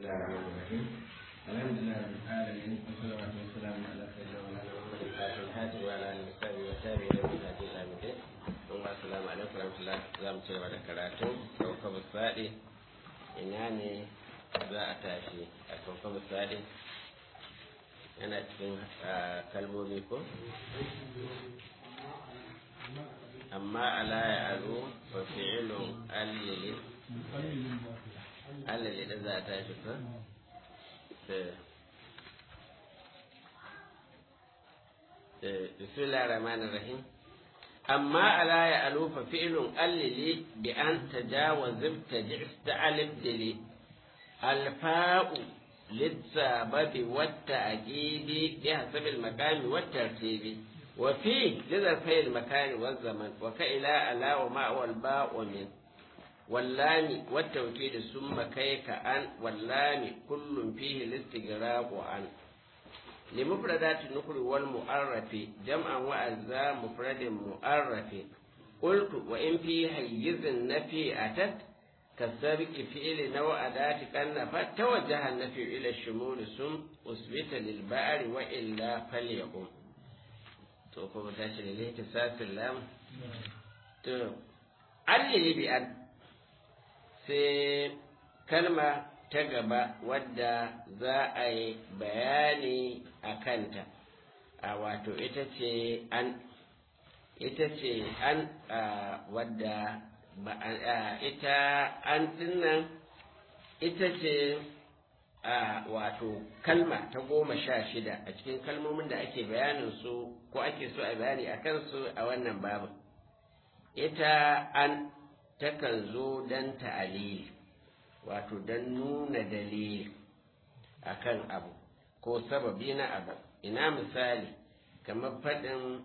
الله الرحمن الرحيم الحمد لله رب العالمين والصلاة والسلام على سيدنا مولانا محمد الفاتح الهادي وعلى آله وصحبه وتابعين له بهدي إلى يوم الدين ثم السلام عليكم ورحمة الله za mu ci gaba da karatu kawkabu saɗi ina ne za a tashi a kawkabu saɗi yana cikin kalmomi ko amma ala ya alu wa fi'ilun allili allili da za a tashi ko بسم الله الرحمن الرحيم أما ألا يألوف فعل أللي بأن تجاوز ابتدع استعل ابدلي الفاء للسبب والتأكيد بحسب المكان والترتيب وفي لظرفي المكان والزمن وكإلى ألا وما والباء ومن واللام والتوكيد ثم كيك أن واللام كل فيه الاستغراق عن لمفردات النكر والمؤرف جمعا وأجزاء مفرد مؤرف قلت وإن في حيز النفي أتت كالسابق فعل نوع أداة كالنفت توجه النفي إلى الشمول ثم أثبت للبعر وإلا فليقم توقف تاشر إليه تساس اللام تو علي بأن سي كلمة ta gaba wadda za a yi bayani a kanta a wato ita ce an ita ce an wadda ita an dinnan ita ce a wato kalma ta goma sha shida a cikin kalmomin da ake bayanin su ko ake so a bayani a kansu a wannan babu ita an takan zo don ta'alili wato don nuna dalili akan abu ko sababi na abu ina misali kamar faɗin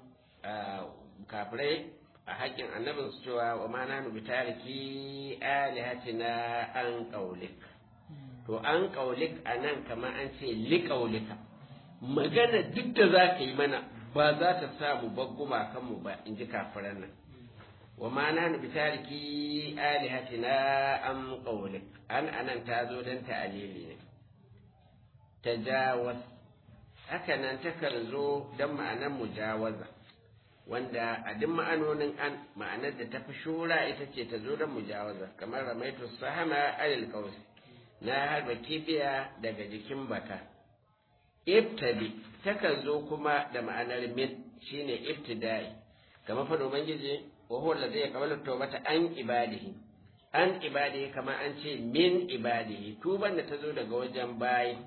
kafirai a haƙƙin annabin su cewa wa ma nanu bi tariki alihatina an ƙaulik to an ƙaulik a nan kamar an ce li ƙaulika magana duk da za ka yi mana ba za ta samu bagguma kanmu ba in ji kafiran nan wa ma nanu bi tariki alihatina an ƙaulik an anan ta zo don ta'alili ne tajawaz haka nan takan zo don ma'anar mujawaza wanda a duk ma'anonin an ma'anar da ta fi shura ita ce ta zo don mujawaza kamar ramaitu sahama alil kausi na harba kibiya daga jikin baka ibtadi takan zo kuma da ma'anar min shine ibtida'i kamar fa ubangiji wa huwa alladhi yaqbalu tawbata an ibadihi an ibadihi kamar an ce min ibadihi tuban da ta zo daga wajen bayi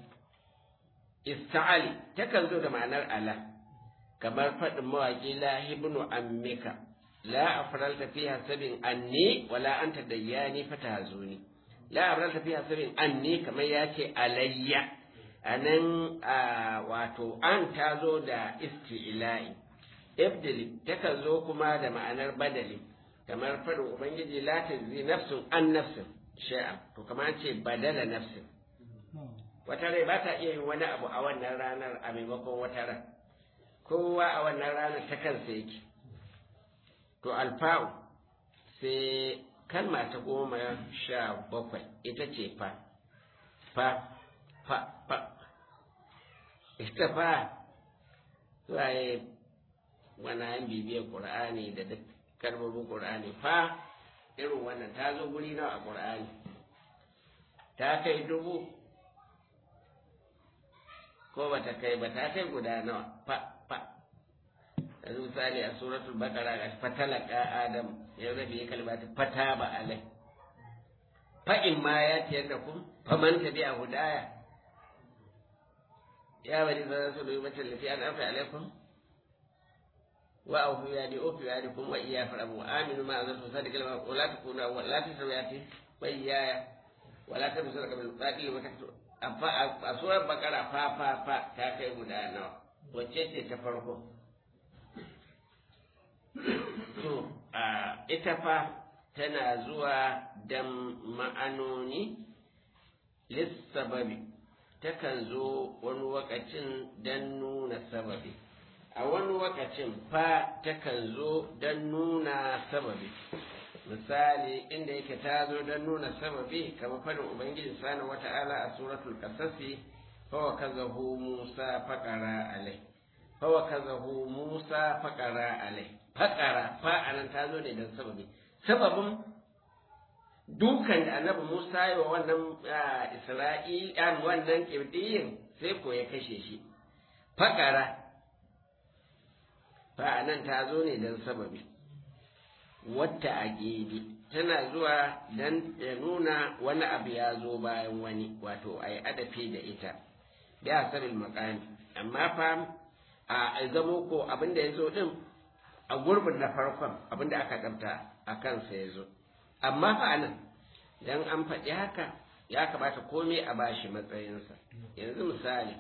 ista'ali takan zo da ma'anar ala kamar faɗin mawaƙi la ibnu ammika la afralta fi hasabin anni wala anta dayyani fatahazuni la afralta fi hasabin anni kamar ya ce alayya anan wato an ta zo da isti'la'i ibdili takan zo kuma da ma'anar badali kamar faɗin ubangiji la tajzi nafsun an nafsin shay'a to kamar ce badala nafsin wata rai ba ta iya yin wani abu a wannan ranar a maimakon wata ran kowa a wannan ranar ta kansa yake to alfa'u sai kalma ta goma sha bakwai ita ce fa fa fa fa ita fa waye wani bibiyar ƙur'ani da duk kalmomin ƙur'ani fa irin wannan ta zo guri nawa a ƙur'ani ta kai dubu ko ba ta kai ba ta kai guda nawa fa fa yanzu misali a suratul baqara ga fatalaka adam ya rabi kalmata fata ba alai fa in ma ya tiyar da kun fa man tabi'a hudaya ya bari zan su dubi mata lafi an afa alaikum wa aufu ya di ofi ya di kun wa iya farabu aminu ma azan tusa da kalma wala takunu wala tasawiyati wa iyaya wala ta musu daga bil qadi wa taktu a surar bakara fa fa fa ta kai guda nawa wacce ce ta farko to a ita fa tana zuwa dan ma'anoni lissababi takan zo wani wakacin dan nuna sababi a wani wakacin fa takan zo dan nuna sababi misali inda yake ta zo don nuna sababi kamar fadin ubangiji subhanahu wata'ala a suratul qasasi fa wa kazahu musa faqara alai fa wa kazahu musa faqara alai faqara fa anan ta zo ne don sababi sababin dukan da annabi musa yi wa wannan isra'il wannan kibdiyin sai ko ya kashe shi faqara fa anan ta zo ne don sababi wata a tana zuwa don ya nuna wani abu ya zo bayan wani wato a yi adafi da ita da asarin makami amma fa a zamo ko abin da ya zo din a gurbin na farkon abin da aka ɗabta a kansa ya zo amma fa nan don an faɗi haka ya kamata komai a bashi matsayinsa yanzu misali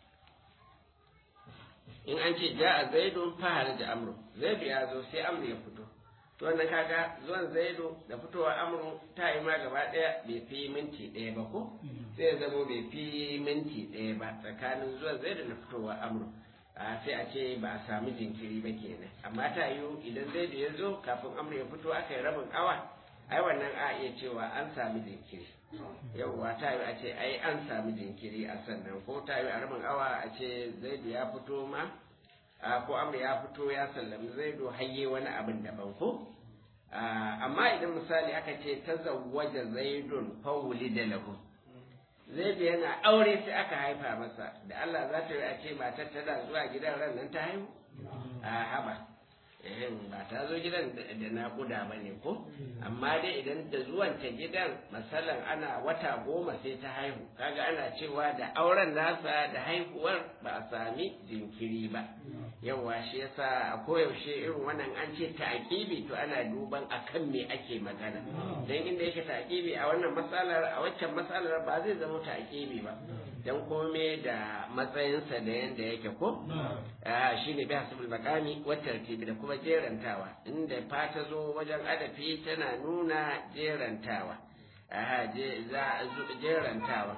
in an ce ja a zaidun fahar da amru zaidu ya zo sai amru ya fito to wannan kaga zuwan zaidu da fitowa amru ta yi ma gaba ɗaya bai fi minti ɗaya ba ko sai ya zamo bai fi minti ɗaya ba tsakanin zuwan zaidu da fitowa amru a sai a ce ba a sami jinkiri ba kenan amma ta yiwu idan zaidu ya zo kafin amru ya fito aka yi rabin awa ai wannan a iya cewa an sami jinkiri yauwa ta yiwu a ce ai an sami jinkiri a sannan ko ta yiwu a rabin awa a ce zaidu ya fito ma ko amur ya fito ya sallami zaido hayye wani abin daban ko amma idan misali aka ce ta zawwaja zaidun fawuli da lahu zaidu yana aure sai aka haifa masa da Allah za ta yi a ce matar tana zuwa gidan ran nan ta haihu a haba ba ta zo gidan da naƙuda ba ne ko amma dai idan da zuwan ta gidan masalan ana wata goma sai ta haihu kaga ana cewa da auren nasa da haihuwar ba a sami jinkiri ba yawa shi yasa a koyaushe irin wannan an ce ta'akibi to ana duban akan me ake magana dan inda yake ta'akibi a wannan matsalar a waccan matsalar ba zai zama ta'akibi ba dan kome da matsayinsa da yanda yake ko shine bi hasbul makami wa tartibi da kuma jerantawa inda fa ta zo wajen adafi tana nuna jerantawa aha jerantawa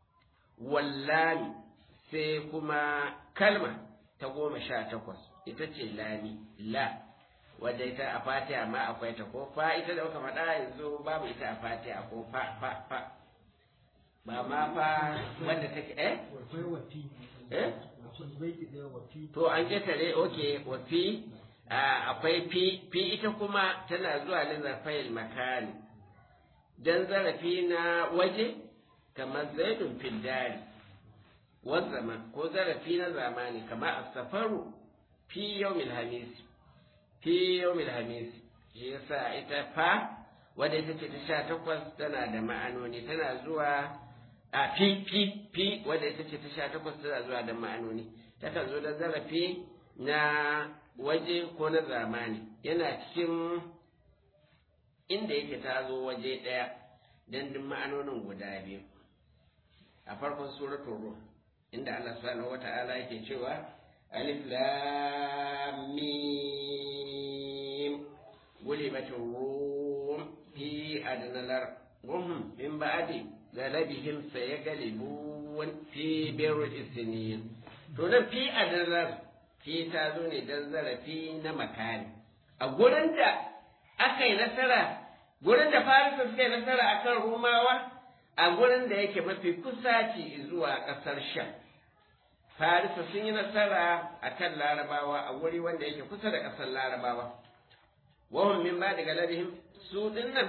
wallahi sai kuma kalma ta goma sha takwas ita ce lami la wadda ita a fatiha ma akwai ta ko fa ita da muka faɗa yanzu babu ita a fatiha ko fa fa fa ba ma fa wadda take eh eh to an ketare oke wa fi akwai fi fi ita kuma tana zuwa lin zarfayil makani dan zarafi na waje kamar zaidun fil dari والزمن ko zarafi na zamani kama a safaru fi yawmil hamis fi yawmil hamis shi yasa ita fa wadda ita ce ta sha takwas tana da ma'anoni tana zuwa a fi fi fi wadda ita ce ta sha takwas tana zuwa da ma'anoni takan zo da zarafi na waje ko na zamani yana cikin inda yake ta zo waje ɗaya don duk ma'anonin guda biyu a farkon suratul ruh inda Allah subhanahu wata'ala yake cewa alif lam mim gulibatur rum fi adnalar rum min ba'di galabihim sayagalibun fi birr isnin to nan fi adnalar fi ta zo ne dan zarafi na makani a gurin da aka yi nasara gurin da farisa suka yi nasara akan rumawa a gurin da yake mafi kusaci zuwa ƙasar sham farisa sun yi nasara a kan larabawa a wuri wanda yake kusa da ƙasar larabawa wahun min ba daga larihim su dinnan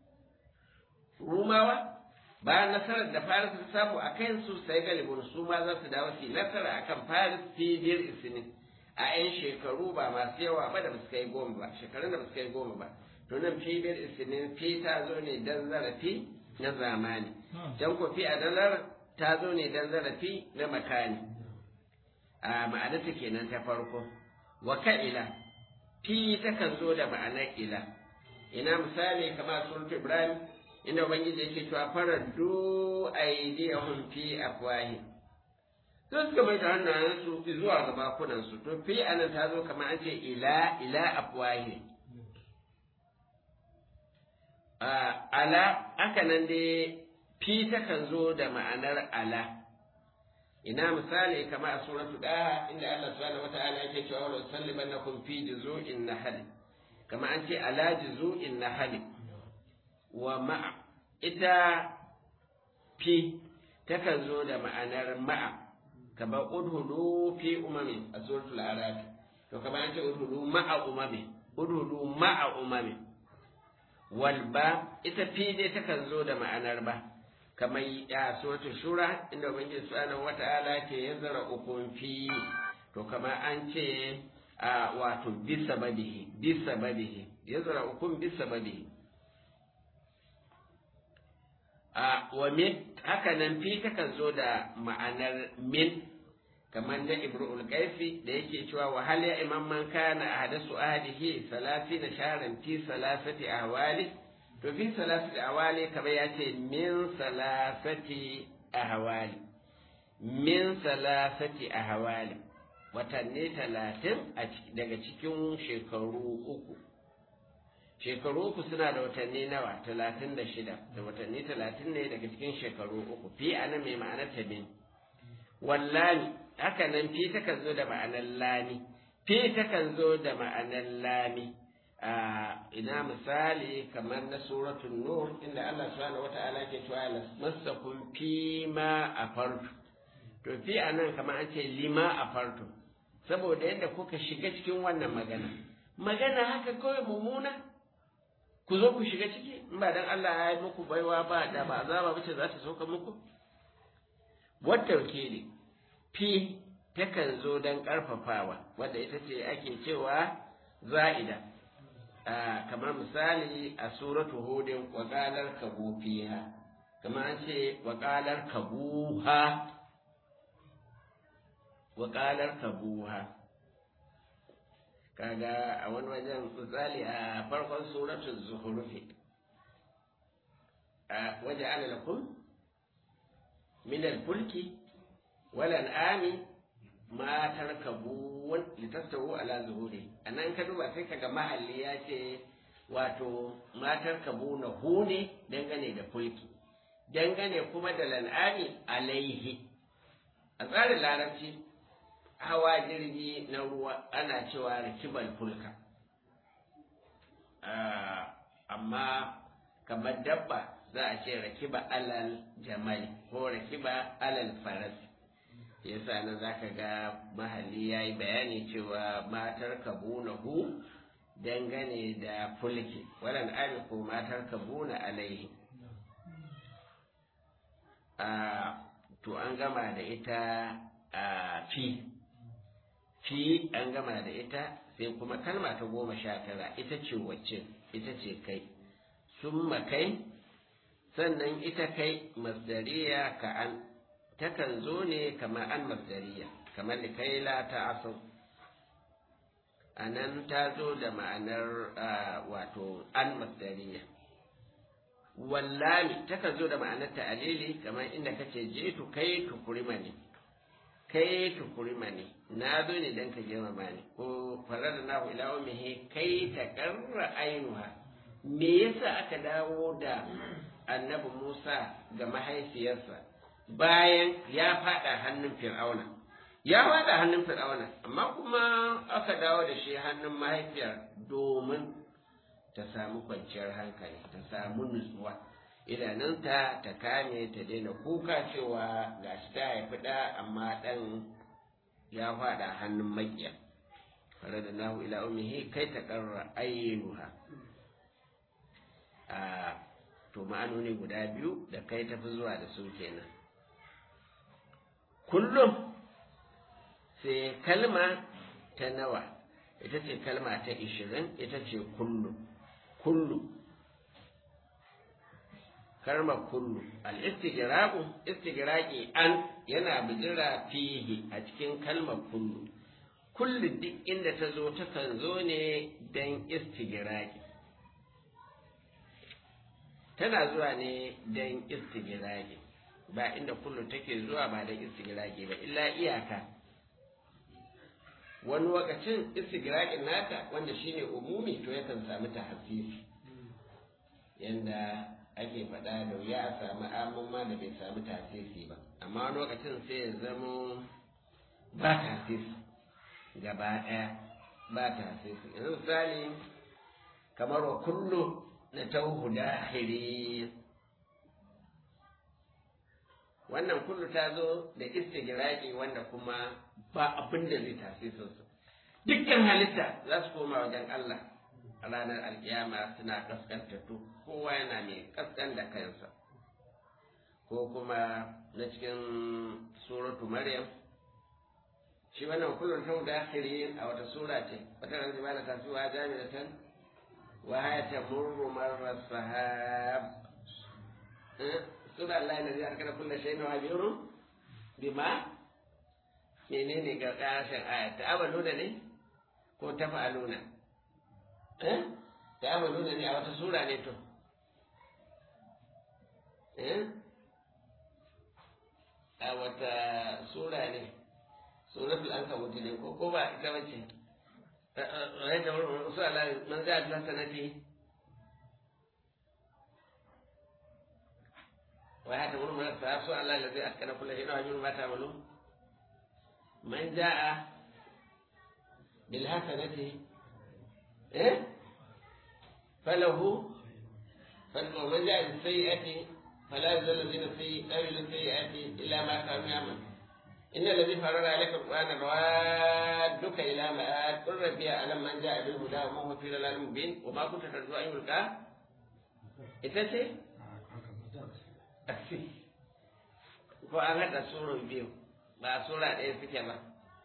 rumawa bayan nasarar da faris ta samu a kan su sai galibin su ma za su dawo su nasara a kan faris fidiyar isinin a 'yan shekaru ba masu yawa ba da basu kai goma ba shekarun da basu kai goma ba to nan fidiyar isinin fi ta zo ne dan zarafi na zamani can ko fi a dalar ta zo ne dan zarafi na makani a ma'anarta kenan ta farko wa ka'ila fi takan zo da ma'anar ila ina misali kamar surat ibrahim inda ubangiji yake cewa faraddu aydiyahum fi afwahi sai suka mai da hannayensu zuwa ga bakunansu to fi anan ta zo kamar an ce ila ila afwahi ala haka nan dai fi takan zo da ma'anar ala ina misali kamar a suratu da inda Allah subhanahu wata'ala yake cewa wa sallibannakum fi juzu'in nahl kama an ce ala juzu'in nahl wa ma'a ita fi takan zo da ma'anar ma'a kamar udhulu fi umami a suratul araf to kamar an ce udhulu ma'a umami udhulu ma'a umami wal ba ita fi dai takan zo da ma'anar ba kamar ya suratul shura inda ubangiji subhanahu wata'ala ke yanzara ukun fi to kamar an ce a wato bisa babihi bisa babihi yanzara ukun bisa babihi a wa min haka nan fi takan zo da ma'anar min kamar da ibrul qaifi da yake cewa wa hal ya imam man kana ahdasu ahdihi salatina shahran fi salasati ahwali to fi salasati ahwali kamar ya ce min salasati ahwali min salasati ahwali watanni talatin daga cikin shekaru uku shekaru uku suna da watanni nawa talatin da shida da watanni talatin ne daga cikin shekaru uku fi ana mai ma'anar ta min wallani haka nan fi takan zo da ma'anar lami fi takan zo da ma'anar lami a ina misali kamar na suratul nur inda Allah subhanahu wata'ala ke cewa masakum fi ma afartu to fi anan kamar an ce lima afartu saboda yadda kuka shiga cikin wannan magana magana haka kawai mummuna ku zo ku shiga ciki in ba dan Allah ya yi muku baiwa ba da ba azaba bace za ta sauka muku wata wakili fi takan zo dan karfafawa wanda ita ce ake cewa za'ida kamar misali a suratu hudin waqalar kabu fiha kamar an ce waqalar kabuha waqalar kabuha kaga a wani wajen misali a farkon suratul zuhrufi a waje ana lakum min al-fulki wal an'ami ma tarkabun litastawu ala zuhuri anan ka duba sai kaga mahalli ya ce wato ma tarkabuna hu ne dangane da fulki dangane kuma da lan'ami alaihi a tsarin larabci hawa jirgi na ruwa ana cewa rikibal fulka amma kamar dabba za a ce rakiba alal jamali ko rakiba alal faras yasa nan za ka ga mahalli ya yi bayani cewa matar kabunahu dangane da fulki walan ami ko matar kabuna alaihi to an gama da ita a fi fi an gama da ita sai kuma kalma ta goma sha tara ita ce wacce ita ce kai sun kai sannan ita kai masdariya ka an takan zo ne kamar an masdariya kamar da kai la ta asau a nan ta zo da ma'anar wato an masdariya wallami takan zo da ma'anar ta'alili kamar inda kace je tu kai tukurima ne kai tukurima ne na zo ne don ka girmama ni ko farar da nahu ila umihi kai ta karra ainuha me yasa aka dawo da annabi Musa ga mahaifiyarsa bayan ya fada hannun fir'auna ya fada hannun fir'auna amma kuma aka dawo da shi hannun mahaifiyar domin ta samu kwanciyar hankali ta samu nutsuwa idanunta ta kame ta daina kuka cewa gashi ta haifi ɗa amma ɗan ya faɗa hannun makiya fara da nahu ila umihi kai ta ƙarra ainuha a to ma'anoni guda biyu da kai tafi zuwa da su kenan kullum sai kalma ta nawa ita ce kalma ta ishirin ita ce kullum kullu kalmar kullu al-istigraqu istigraqi an yana bijira fihi a cikin kalmar kullu kullu duk inda ta zo takan zo ne dan istigraqi tana zuwa ne dan istigraqi ba inda kullu take zuwa ba dan istigraqi ba illa iyaka wani lokacin istigraqin nata wanda shine umumi to yakan samu tahsisi yanda ake faɗa da wuya a samu amman da bai samu tasisi ba amma wani lokacin sai ya zamo ba tasisi gaba ɗaya ba tasisi yanzu misali kamar wa kullu na tauhu dahiri wannan kullu ta zo da istigraki wanda kuma ba abin da zai tafi sosai dukkan halitta za su koma wajen Allah a ranar alkiyama suna kaskantattu kowa yana mai kaskan da kansa ko kuma na cikin suratu maryam shi wannan kullum ta da akhiri a wata sura ce wata ran zai bada tasuwa jami'atan wa haya tamurru marra sahab sura Allah ne zai kada kullu shay'in wa biru bima menene ga ƙarshen aya ta amaluna ne ko ta fa'aluna eh ta amaluna ne a wata sura ne to eh a wata sura ne suratul ankabut ne ko ko ba ita bace rai da wurin su Allah man za ta sanati wa ya ta wurin man sa su Allah da zai askana kullu shi na hajjun ma ta malu man jaa bil hasanati eh falahu falahu man jaa bis sayyi'ati فلا يزال الذين في قبل السيئات إلا ما كانوا يعملون إن الذي فرض عليك القرآن روادك إلى مآد قل ربي أعلم من جاء بالهدى وما هو في ضلال مبين وما كنت ترجو أن يلقى إتسي ko an haɗa surun biyu ba sura ɗaya suke ba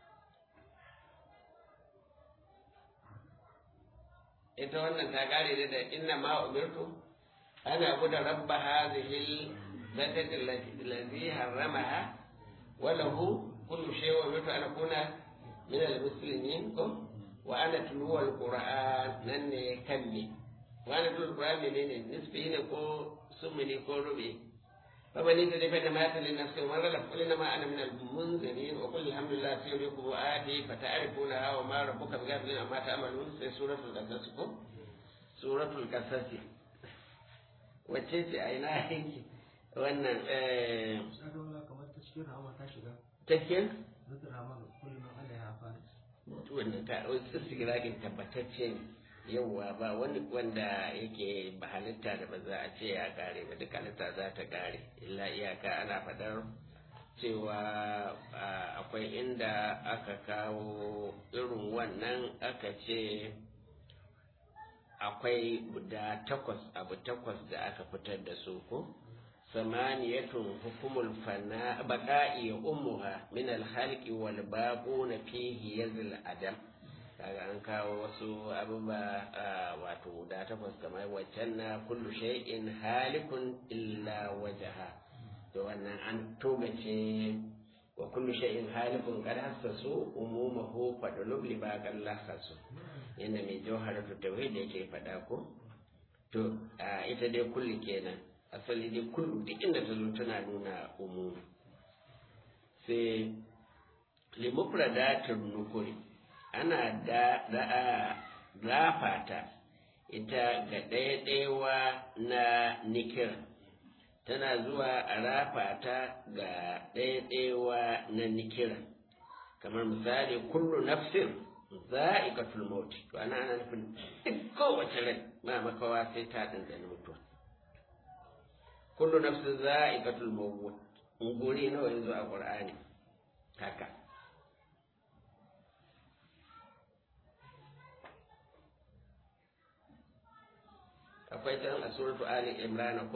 ita wannan ta kare da inna ma umirtu أنا أعبد رب هذه البلدة الذي حرمها وله كل شيء وأمرت أن أكون من المسلمين وأنا تلو القرآن من كمي وأنا تلو القرآن من نسبه كو سمني كو ربي فمن يتدي فإنما يتلي لنفسه ومن غلب قل إنما أنا من المنذرين وقل الحمد لله سيريكم آتي فتعرفونها وما ربك بغافل عما تعملون في سورة القصص سورة القصص wacce ce a ina yake wannan cikin wannan ta istigirakin tabbatacce ne yauwa ba wani wanda yake ba halitta da ba za a ce ya kare ba duk halitta za ta kare illa iyaka ana faɗar cewa akwai inda aka kawo irin wannan aka ce akwai guda takwas abu takwas da aka fitar da su ko samaniyatun hukumul fana baqa'i ummuha min al-khalqi wal baquna fihi yazil adam kaga an kawo wasu abubuwa wato guda takwas kamar waccan na kullu shay'in halikun illa wajaha to wannan an togace wa kullu shay'in halikun qad hassasu umumahu fadlub li baqal lahasu yadda mai jawharatu tauhid yake faɗa ko to a ita dai kulli kenan asali dai kullu duk inda ta zo tana nuna umumi sai limufradatin nukuri ana da rafata ita ga ɗaya-ɗayawa na nikira tana zuwa a rafata ga ɗaya-ɗayawa na nikira kamar misali kullu nafsin za'iqatul maut to ana ana nufin duk kowace rai ma makawa sai ta dandana mutuwa kullu nafsin za'iqatul maut nguri nawa yanzu a qur'ani haka akwai ta a suratu ali imran ko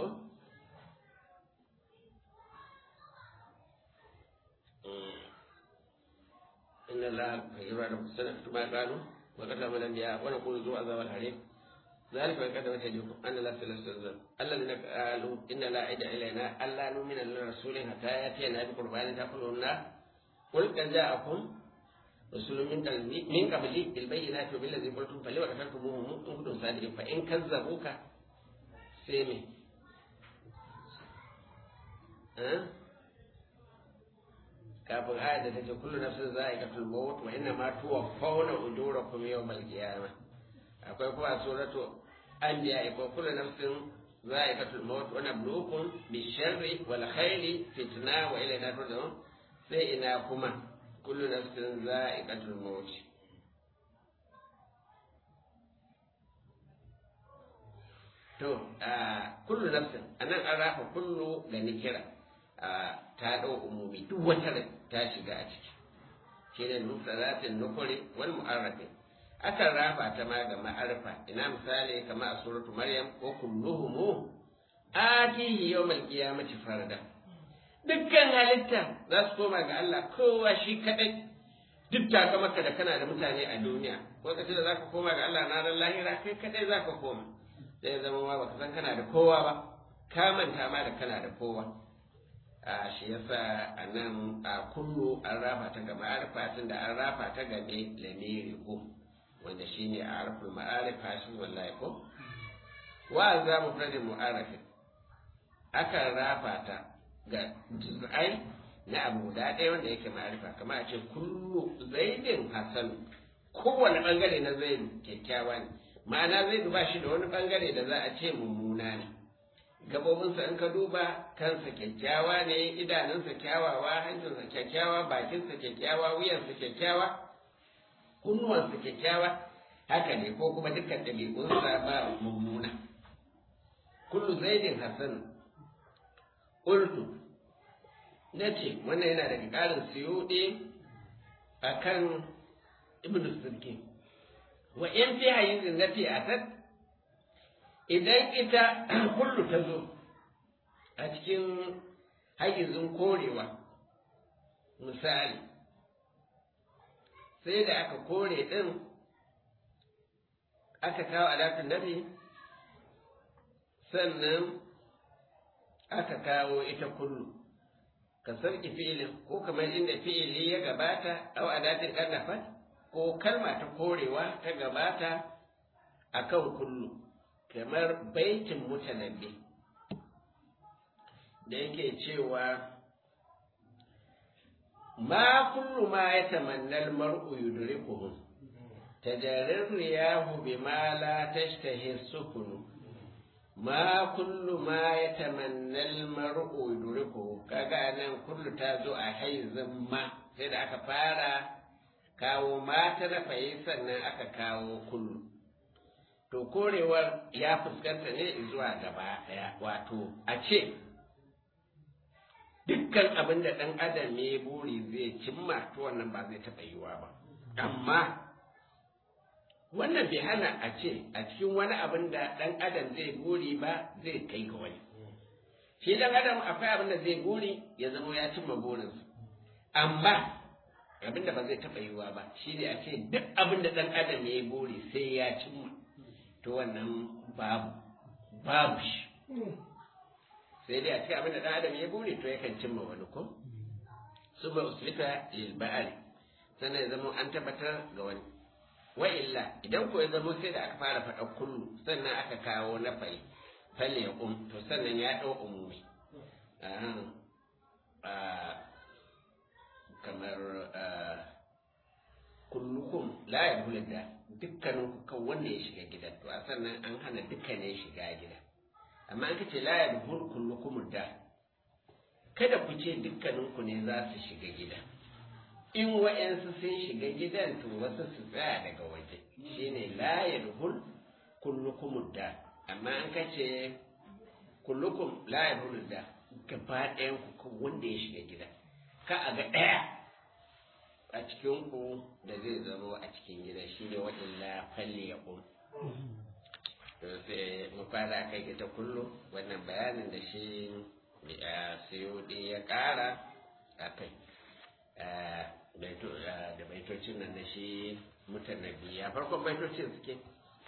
إن الله يرى سنة ما قالوا وقتل من الأنبياء ونقول ذو عذاب الحريق ذلك من قدمت يديكم أن لا سلسل الذين قالوا إن لا عد إلينا ألا نؤمن لرسول حتى يأتينا بقربان تأكله النار قل قد جاءكم رسول من من قبلي بالبينات وبالذي قلتم فلما قتلتموهم إن كنتم صادقين فإن كذبوك سيمي أه؟ kafin ayat da take kullu nafsin za'iqatul maut wa inna ma tuwaffawna ujurakum yawmal qiyamah akwai kuma suratu anbiya ko kullu nafsin za'iqatul maut wa nabluukum bisharri wal khairi fitna wa ilayna turja'un sai ina kuma kullu nafsin za'iqatul maut to kullu nafsin anan an rafa kullu ga nikira ta dau umumi duk wata ta shiga a ciki shine nusratin nukuri wal mu'arrafin akan rafa ta ma ga ma'arfa ina misali kamar a suratu maryam ko kulluhum atihi yawmal qiyamati farda dukkan halitta za su koma ga Allah kowa shi kadai duk taka maka da kana da mutane a duniya lokacin da zaka koma ga Allah na ran lahira kai kadai zaka koma sai ya zama ma baka san kana da kowa ba ka manta ma da kana da kowa a shi yasa a nan a kullu an rafa ta ga ma'arifa tun da an rafa ta ga ne lamiri ko wanda shine a arful ma'arif hashi wallahi ko wa za mu fadin mu'arifin akan rafa ta ga juz'ai na abu guda ɗaya wanda yake ma'arifa kamar a ce kullu zaidin hasan kowane bangare na zaidu kyakkyawa ne ma'ana zaidu ba shi da wani bangare da za a ce mummuna ne gabobinsa in ka duba kansa kyakkyawa ne idanunsa kyawawa hancinsa kyakkyawa bakinsa kyakkyawa wuyansa kyakkyawa kunnuwansa kyakkyawa haka ne ko kuma dukkan ɗabi'unsa ba mummuna kullu zaidin hasan qultu nace wannan yana daga ƙarin suyuɗe akan ibnu sirki wa in fi hayyizin nafi asad idan ita kullu ta zo a cikin hayyizin korewa misali sai da aka kore ɗin aka kawo alatun nafi sannan aka kawo ita kullu ka sarki fi'ilin ko kamar inda fi'ili ya gabata au adatin ƙarnafat ko kalma ta korewa ta gabata akan kullu kamar baitin mutanabbi da yake cewa ma kullu ma ya tamannal mar'u yudrikuhu tajarrir riyahu bima la tashtahi sukunu ma kullu ma ya tamannal mar'u yudrikuhu kaga nan kullu ta zo a haizin ma sai da aka fara kawo mata na fayi sannan aka kawo kullu to korewar ya fuskanta ne zuwa gaba ɗaya wato a ce dukkan abin da ɗan adam ne buri zai cimma to wannan ba zai taɓa yiwa ba amma wannan bai hana a ce a cikin wani abin da ɗan adam zai buri ba zai kai ga wani shi ɗan adam akwai abin da zai buri ya zama ya cimma burinsa amma abin da ba zai taɓa yiwa ba shi ne a ce duk abin da ɗan adam ya buri sai ya cimma to wannan babu babu shi sai dai a cikin abin da ɗan adam ya buri to yakan cimma wani ko su ba uslita lil ba'ari sannan ya zama an tabbatar ga wani wa illa idan ko ya zama sai da aka fara faɗa kullu sannan aka kawo na fai falle ya um to sannan ya ɗau umumi kamar kullukum la yadkhulu da dukkanin ku kan wanda ya shiga gidan to a sannan an hana dukkanin shiga gida amma an kace la yadkhulu kullukum da kada ku ce dukkanin ku ne za su shiga gida in wa'yansu sun shiga gidan to wasu su tsaya daga waje shine la yadkhul kullukum da amma an kace kullukum la yadkhulu da gaba ɗayan ku kan wanda ya shiga gida ka a ga ɗaya a cikin ku da zai zama a cikin gida shi ne waɗanda falle ya ƙun to sai mu fara kai ita kullum wannan bayanin da shi a siyodi ya ƙara a kai da baitocin nan da shi mutanabi ya farkon baitocin suke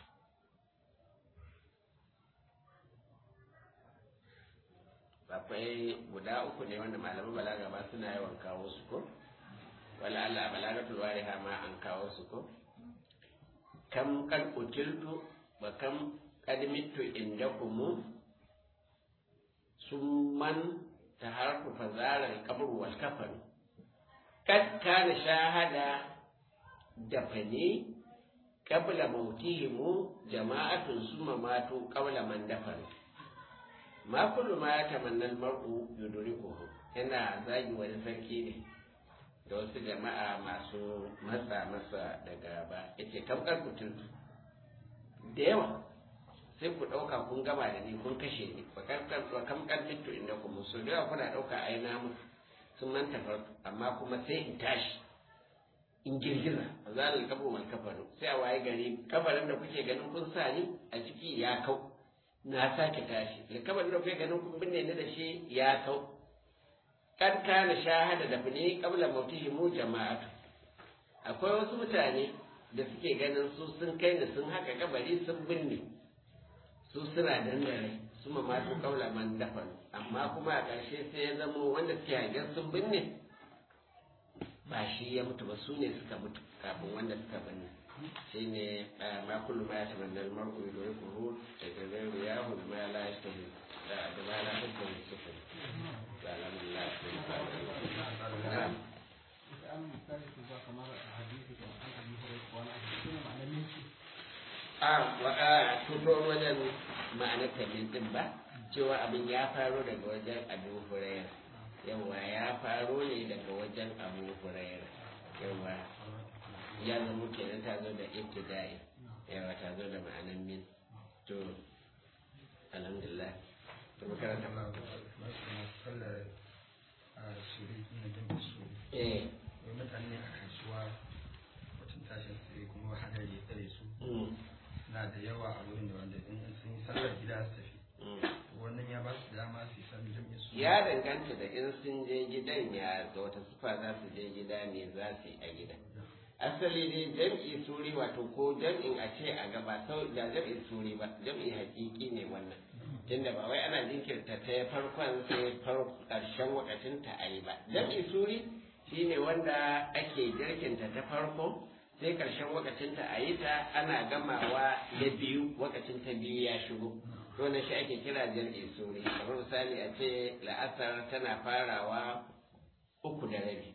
akwai guda uku ne wanda malaman balaga ba suna yawan kawo su ko wala Allah balagatul wariha ma an kawo su ko kam kan utiltu wa kam kad mittu indakum summan taharku fazara al-qabr wal kafan kad kana shahada dafani qabla mautihim jama'atun summa matu qabla man dafan ma kullu ma yatamanna al-mar'u yudrikuhu ina zagi wani sarki ne da wasu jama'a masu matsa masa da gaba yace kamkar mutum da yawa sai ku ɗauka kun gama da ni kun kashe ni ba kam ƙarfito inda kuma so da yawa kuna ɗauka ai na mutu sun manta farko amma kuma sai in tashi in girgiza a zalil kabo mal kafaru sai a waye gari kafarin da kuke ganin kun sa ni a ciki ya kau na sake tashi da kafarin da kuke ganin kun binne ni da shi ya kau kad kana shahada da fini qabla mautihi mu jama'atu akwai wasu mutane da suke ganin su sun kai ni sun haka kabari sun binne su suna dandare su ma masu kaula man dafan amma kuma a ƙarshe sai ya zama wanda suke hangen sun binne ba shi ya mutu ba su ne suka mutu kafin wanda suka binne shi ne ma kullu ma ya tamanna al-mar'u yudrikuhu daga zai ya hu ma la yastahi da da ma la yastahi sufur alhamdulillah na'am a tuto wajen ma'anar tamin din ba cewa abin ya faro daga wajen abu huraira yawa ya faro ne daga wajen abu huraira yawa ya zama kenan ta zo da ibtida'i yawa ta zo da ma'anar min to alhamdulillah to makaranta eh mutane a kasuwa mutum tashin sai kuma hadari ya tsare su na da yawa a wurin da wanda in sun yi sallar gida su tafi wannan ya ba su dama su yi sallar jami'a su ya danganta da in sun je gidan ya ga wata sufa za su je gida ne za su yi a gida asali dai jam'i suri wato ko jam'in a ce a gaba sau da jam'in suri ba jam'i hakiki ne wannan tunda ba wai ana jinkirta ta farkon sai karshen wakacin ta a yi ba jam'i suri shine wanda ake jirkinta ta farko sai ƙarshen wakacinta a yi ta ana gamawa da biyu wakacin ta biyu ya shigo to na shi ake kira jam'i suri kamar misali a ce la'asar tana farawa uku da rabi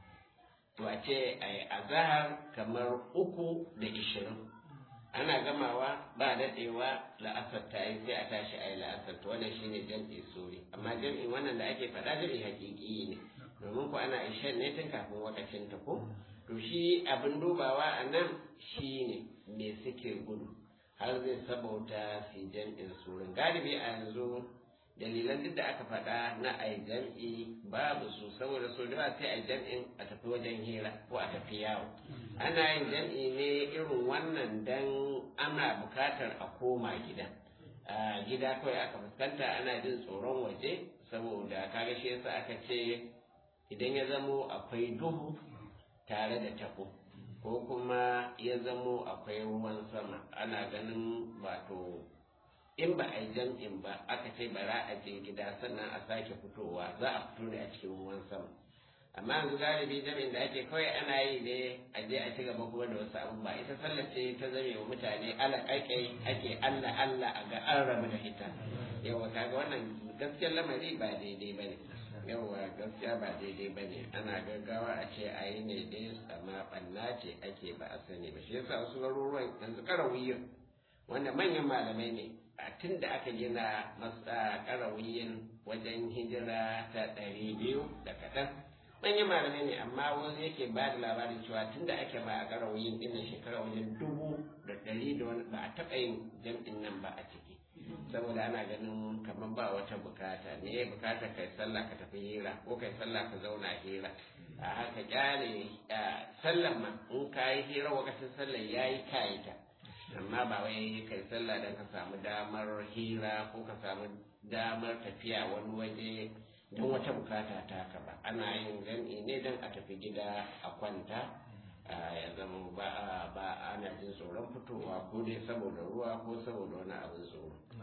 to a ce a yi azahar kamar uku da ishirin ana gamawa ba daɗewa la'asar ta yi sai a tashi a yi la'asar to wannan shine jam'i suri amma jam'i wannan da ake faɗa jam'i hakiki ne domin ku ana ishan ne tun kafin wakacin ta ko to shi abin dubawa a nan shi ne me suke gudu har zai sabauta su jam'in surin galibi a yanzu dalilan duk da aka faɗa na a jam'i babu su saboda so da sai a jam'in a tafi wajen hira ko a tafi yawo ana yin jam'i ne irin wannan dan ana bukatar a koma gida a gida kawai aka fuskanta ana jin tsoron waje saboda kaga shi yasa aka ce idan ya zamo akwai duhu tare da tabo ko kuma ya zamo akwai ruwan sama ana ganin wato in ba a yi jam'in ba aka ce bara a je gida sannan a sake fitowa za a fito ne a cikin ruwan sama amma yanzu galibi jam'in da ake kawai ana yi ne a je a ci gaba kuma da wasu abu ba ita sallar ce ta zame wa mutane alaƙaƙai ake allah allah a ga an rabu da ita yawa kaga wannan gaskiyar lamari ba daidai ba ne yawa gaskiya ba daidai ba ne ana gaggawa a ce a yi ne dai amma ɓanna ce ake ba a sani ba shi yasa wasu garuruwan yanzu karawiyin wanda manyan malamai ne a tun da aka gina masa karawiyin wajen hijira ta ɗari biyu da kaɗan manyan malamai ne amma wani yake ba da labarin cewa tun da ake ba a karawiyin ɗin shekara wajen dubu da ɗari da wani ba a taɓa yin jam'in nan ba a ciki saboda ana ganin kamar ba wata bukata ne bukata kai sallah ka tafi hira ko kai sallah ka zauna hira a haka kyale sallah ma in ka yi hira lokacin sallah ya yi kayita amma ba wai kai sallah don ka samu damar hira ko ka samu damar tafiya wani waje don wata bukata ta ka ba ana yin jam'i ne don a tafi gida a kwanta ya zama ba ana jin tsoron fitowa ko dai saboda ruwa ko saboda wani abin tsoro